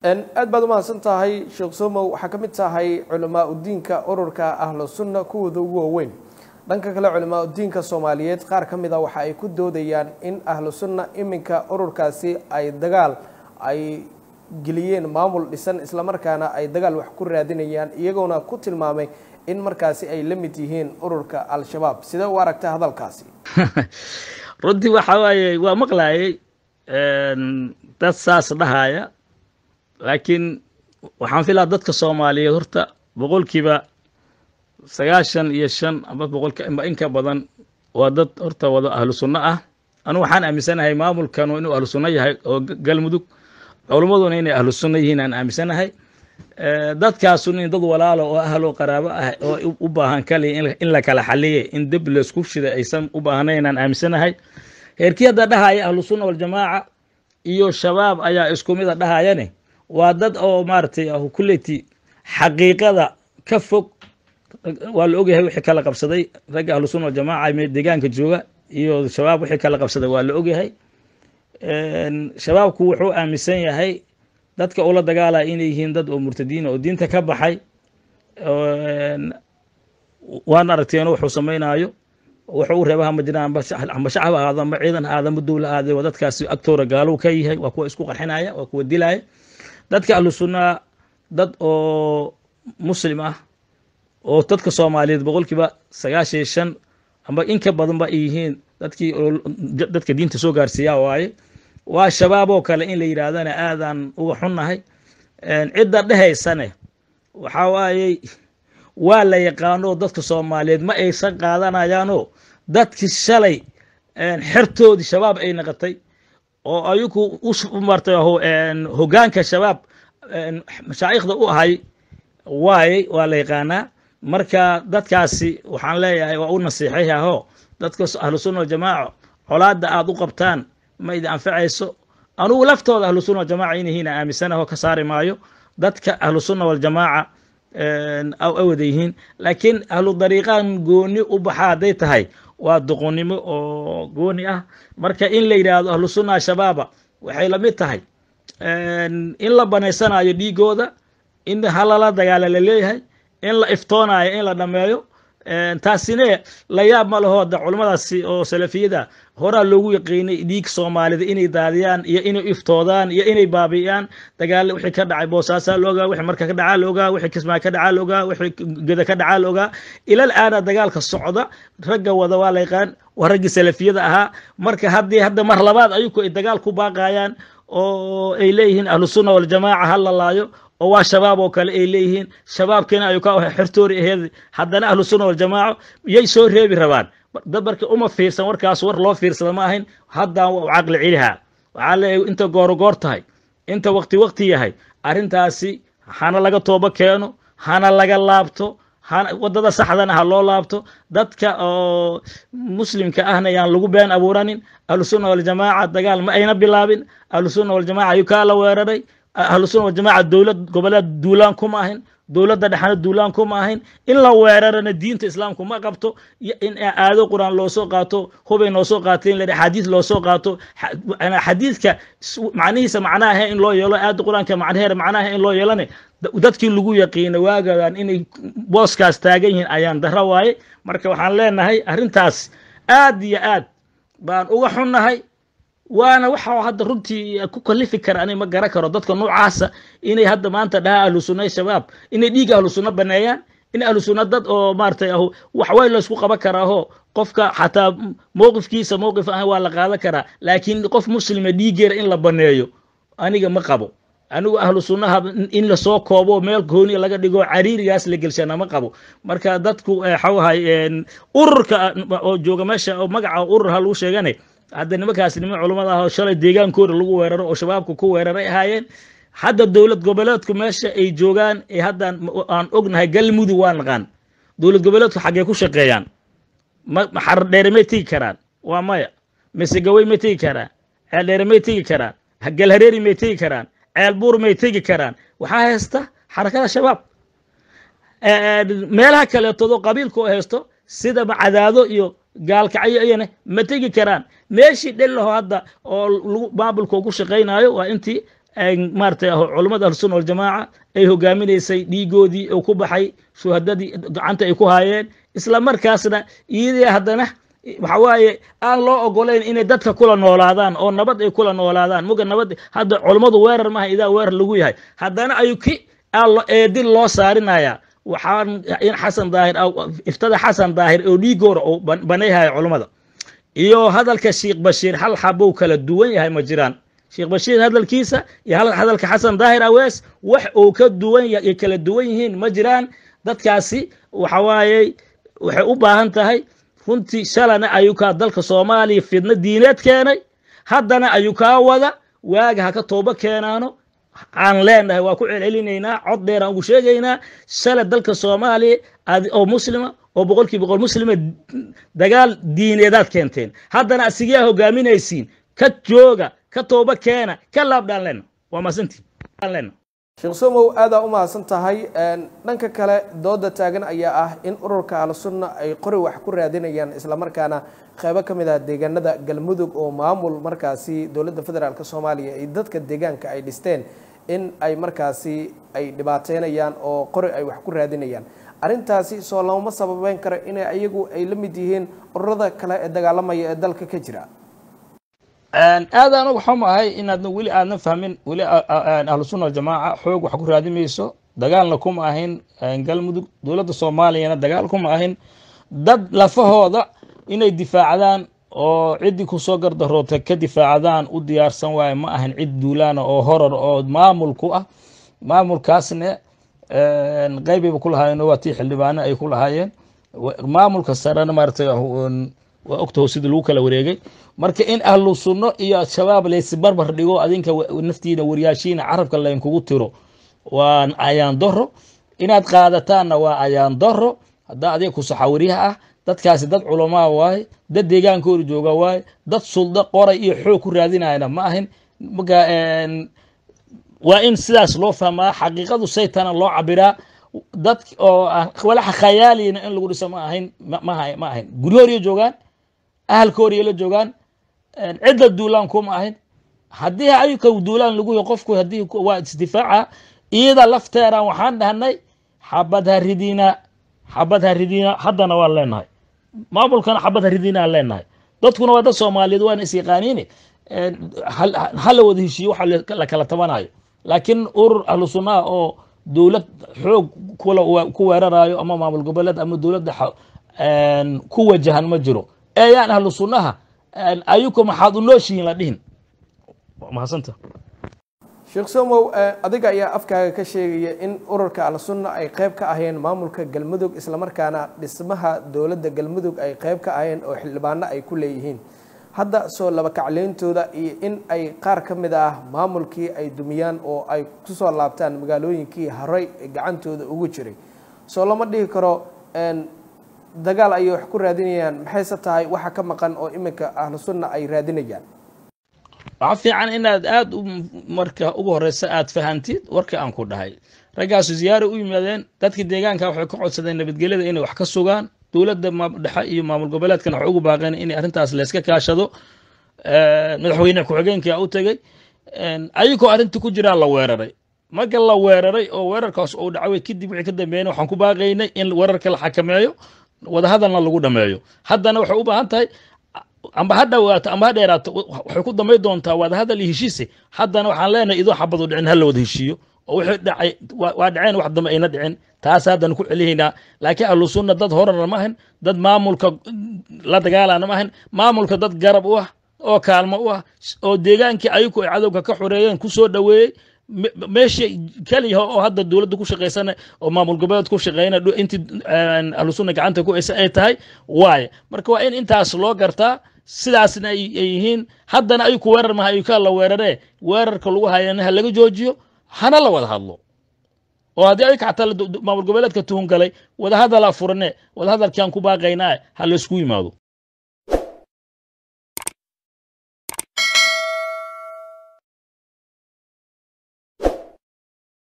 aad baad umahadsan tahay sheekh somow waxaa ka mid tahay culamaa udiinka ururka ahlu sunna kuwooda ugu waaweyn dhanka kale culamaa udiinka soomaaliyeed qaar ka mid a waxa ay ku doodayaan in ahlu sunna iminka ururkaasi ay dagaal ay geliyeen maamul dhisan islamarkaana ay dagaal wax ku raadinayaan iyagoona ku tilmaamay in markaasi ay la mid yihiin ururka al-shabaab sidee u aragta hadalkaasi runtii waxa waaye waa maqlaayay dad saas dhahaya laakiin waxaan filaa dadka soomaaliyeed horta boqolkiiba sagaashan iyo shan ama boqolka in ka badan waa dad horta wada ahlu sunno ah anu waxaan aaminsanahay maamulkanu inuu ahlu sunno yahay oo galmudug culummaduna inay ahlu sunno yihiin aan aaminsanahay dadkaasuna in dad walaalo oo ahlo qaraabo ah oo u baahan kaliya in la kala xaliye in deb laisku shida aysan u baahnayn aan aaminsanahay heerkii hadda dhahaya ahlu sunna waljamaaca iyo shabaab ayaa isku mida dhahayane waa dad oo maaragtay kulleti xaqiiqada ka fog waa la ogyahay wixii kala qabsaday ragga ahlu sunna waljamaaca me deegaanka jooga iyo shabaab wixii kala qabsaday waa la ogyahay shabaabku wuxuu aaminsan yahay dadka ula dagaalaya inay yihiin dad oo murtadiina oo diinta ka baxay waan aragteen wuxuu samaynaayo wuxuu u reeba hama jiraan amba shacab ahaado amba ciidan ahaado amba dowla ahaade waa dadkaasi agtooda gaalow ka yahay waa kuwa isku qarxinaya waa kuwa dilaya dadka ahlu sunnaa dad oo muslim ah oo dadka soomaaliyeed boqolkiiba sagaashan iyo shan amba in ka badanba ay yihiin dadkii dadka diinta soo gaarsiiyaa waaye waa shabaab oo kale in la yidhaahdana aadaan uga xunnahay cidda dhehaysane waxaa waayey waa la yaqaano dadka soomaaliyeed ma aysan qaadanayaanoo dadkii shalay xertoodii shabaab ay naqatay oo ayagu u martay hogaanka shabaab mashaa'ikhda u ahay waayey waa la yaqaanaa marka dadkaasi waxaan leeyahay waa u nasiixayahoo dadka ahlu sunna waljamaaca colaadda aada u qabtaan ma idin anfacayso anugu laftooda ahlu sunna waljamaca inahiina aaminsanaho ka saari maayo dadka ahlu sunna waljamaaca awada yihiin laakiin ahlu dariiqan gooni u baxa hadday tahay waa doqonnimo oo gooni ah marka in la yidhaahdo ahlu sunna shabaaba waxay lamid tahay in la banaysanayo dhiigooda in halala dagaala la leeyahay in la iftoonayo in la dhameeyo taasine la yaab ma laho da culummadaasi oo salafiyada horaa loogu yaqiinay dhiig soomaalida inay daadiyaan iyo inay iftoodaan iyo inay baabi'iyaan dagaal wixii ka dhacay boosaasaa la ogaa wixii marka ka dhacaa la ogaa wixii kismaa ka dhacaa la ogaa wixii geda ka dhacaa la ogaa ilal aana dagaalka socda ragga wada waa la yaqaan waa raggii salafiyada ahaa marka haddii hadda mar labaad ayuku ay dagaal ku baaqayaan oo ay leeyihiin ahlu sunna waljamaaca ha la laayo oo waa shabaab oo kale ay leeyihiin shabaabkiina ayuu ka xertoori aheed haddana ahlu sunna waljamaaca yay soo reebi rabaan dad marka uma fiirsan warkaas war loo fiirsada ma ahayn haddaan waa u caqli celihaa waxaa leeyahay inta goorogoor tahay inta wakti wakti yahay arrintaasi hana laga toobo keeno hana laga laabto wadada saxdana ha loo laabto dadka oo muslimka ahna yaan lagu been abuuranin ahlusunna waljamaaca dagaal ma ayna bilaabin ahlusunna waljamaaca ayuu kaa la weeraray ahlusunna waljamaaca dowlad goboleed duulaan kuma ahin dowladda dhexna duulaan kuma ahayn in la weerarana diinta islaamku ma qabto in aado qur-aan loo soo qaato hubay noo soo qaateen la xadiis loo soo qaato xadiidka macnihiisa macnaha in loo yeelo aada qur-aanka macnaheera macnaha in loo yeelane dadkii lagu yaqiina waagadan inay booskaas taagan yihiin ayaan dara waaye marka waxaan leenahay arrintaas aad iyo aad baan uga xunnahay waana waxa hadda runtii ku kalifi kara ani ma garan karo dadka noocaasa inay hadda maanta dhaha ahlu sunna shabaab inay dhiiga ahlu sunna baneeyaan in ahlu sunna dad oo maaratay ah waxway laysku qaban karaaho qofka xataa mowqifkiisa mowqif ah waa la qaadan karaa laakiin qof muslima dhiigeera in la baneeyo aniga ma qabo anigu ahlu sunnaha in lasoo koobo meel gooni laga dhigo cariirigaas la gelshana ma qabo marka dadku waxawahay ururka oo jooga meesha oo magaca urur ha lagu sheegane hadda nimankaas niman culummada ah oo shalay deegaankooda lagu weeraro oo shabaabka ku weeraray ahaayeen hadda dowlad goboleedku meesha ay joogaan ee haddaan aan ognahay galmudug waa naqaan dowlad goboleedku xaggee ku shaqeeyaan maxarar dheere may tegi karaan waa maya misegawey may tegi karaan ceel dheere may tegi karaan galhareeri may tegi karaan ceel buur may tegi karaan waxaa haysta xarakada shabaab meelaha kaleetoodo qabiilka oo haysto sida cadaado iyo gaalkacyo iyana ma tegi karaan meeshii dhelaho hadda oo maamulka ugu shaqaynayo waa intii maarata culammada ahlusunna waljamaaca ay hogaaminaysay dhiigoodii oo ku baxay shuhadadii gacanta ay ku haayeen isla markaasna iyadii haddana waxa waaye aan loo ogolayn inay dadka kula noolaadaan oo nabad ay kula noolaadaan muga nabad hadda culammadu weerar maaha idaa weerar lagu yahay haddana ayu ki eedin loo saarinaya waxaan in xasan daahir iftada xasan daahir oo dhiigoora oo banayhaya culammada iyo hadalka sheekh bashiir hal xabou kala duwan yahay ma jiraan sheekh bashiir hadalkiisa iyo hadalka xasan daahir awees wax uu ka duwan kala duwan yihiin ma jiraan dadkaasi waxa waaye waxay u baahan tahay runtii shalana ayuu kaa dalka soomaaliya fidno diineed keenay haddana ayuu kaa wada waaga ha ka toobo keenaano aan leenahay waa ku celcelinaynaa cod dheer aan ugu sheegaynaa shala dalka soomaaliya oo muslima oo boqolkii boqol muslima dagaal diineedaad keenteen haddana asigaa hogaaminaysiin ka jooga ka tooba keena ka laabdhaan lena waa mahadsantii lena sheekh somow aadaa u mahadsan tahay dhanka kale dooda taagan ayaa ah in ururka ahlusunna ay qori wax ku raadinayaan islamarkaana qeybo ka mid ah deegaanada galmudug oo maamul markaasi dowladda federaalk soomaaliya iyo dadka deegaanka ay dhisteen in ay markaasi ay dhibaateynayaan oo qori ay wax ku raadinayaan arrintaasi soo looma sababeyn karo inay ayagu ay la mid yihiin ururada kale ee dagaalamaya ee dalka ka jira aad anagu xuma ahay inaadna weli aadna fahmin weli ahlusunna aljamaaca xoog wax ku raadimayso dagaalna kuma ahin galmudug dowladda soomaaliyana dagaal kuma ahin dad lafahooda inay difaacdaan oo ciddii kusoo gardaroota ka difaacdaan u diyaarsan waaye ma ahin cid duulaana oo horor oo maamulku ah maamulkaasne qeybayba ku lahaayeen waa tii xildhibaano ay ku lahaayeen maamulka sarena maaratay waa ogtaho sidii lagu kala wareegay marka in ahlu sunno iyo al-shabaab laysbarbar dhigo adinka naftiina waryaashiina carabka laynkugu tiro waa ayaan daro inaad qaadataanna waa ayaan daro haddaa adiga kusaxawariyaha ah dadkaasi dad culamaa waaye dad deegaankooda jooga waaye dad suldo qoray iyo xoog ku raadinayana ma ahin marka waa in sidaas loo fahmaa xaqiiqadu saytana loo cabiraa dad oo walaxa khayaaliyana in lagu dhiso ma ahayn ma ahayn guryooriya joogaan ahalkooriya la joogaan cidda duulaan kuma ahayn haddii ayuka duulaan lagu yahy qofku haddii waa isdifaaca iyada lafteena waxaan dhahnay xabad ha ridina xabad ha ridina haddana waan leenahay maamulkana xabad ha ridina aan leenahay dadkuna waa dad soomaaliyeed waana is yaqaaniine hala wada heshiiyo waxa la kala tabanayo laakiin urur ahlu sunnaha oo dowlad xoog ku weerarayo ama maamul goboleed ama dowladda ku wajahan ma jiro eeyaan ahlu sunnaha ayuka maxaad u nooshihiin la dhihin mahadsanta sheekh somow adiga ayaa afkaaga ka sheegaya in ururka al-sunna ay qeyb ka ahayeen maamulka galmudug islamarkaana dhismaha dowladda galmudug ay qeyb ka ahayeen oo xildhibaano ay ku leeyihiin hadda soo laba kacleyntooda iyo in ay qaar ka mid ah maamulkii ay dumiyaan oo ay kusoo laabtaan magaalooyinkii horey gacantooda ugu jiray soo lama dhihi karo dagaal ayay wax ku raadinayaan maxayse tahay waxa ka maqan oo iminka ahlu sunna ay raadinayaan waxaa fiican inaad aada u marka ugu horeysa aada fahantid warka aan ku dhahay raggaasu ziyaara u yimaadeen dadka deegaanka waxay ka codsadeen nabadgelyada inay wax ka sugaan dowladda dhexe iyo maamul goboleedkana waxay ugu baaqeen inay arrintaas layska kaashado madaxweyne ku-xigeenkaa u tegey ayagoo arrinta ku jiraa la weeraray marka la weeraray oo weerarkaas uu dhacway kadib wixii ka dambeeyna waxaan ku baaqaynay in weerarka la xakameeyo wadahadalna lagu dhameeyo haddana waxay u baahan tahay amba ha dhawaato amba ha dheeraato waxay ku damay doontaa wadahadal iyo heshiise haddana waxaan leenahay idoo xabadu dhicin ha la wada heshiiyo oo wixii dhacay waa dhaceen wax dambe ayna dhicin taas haddana ku celihaynaa laakiin ahlu sunna dad horarna ma ahan dad maamulka la dagaalana ma ahan maamulka dad garab u ah oo kaalmo u ah oo deegaankii ayagu ay cadowga ka xoreeyeen kusoo dhoweeyey meesha keliya oo hadda dowladda ku shaqaysana oo maamul goboleed ku shaqeyna intii ahlu sunna gacanta ku haysa ay tahay waaye marka waa in intaas loo gartaa sidaasna ay yihiin haddana ayuku weerar maha ayukaa la weeraree weerarka lagu hayana ha laga joojiyo hana la wada hadlo oo haddii ayka xataa maamul goboleedka tuhun galay wadahadala furane wadahadalkiaan ku baaqaynaa ha laysku yimaado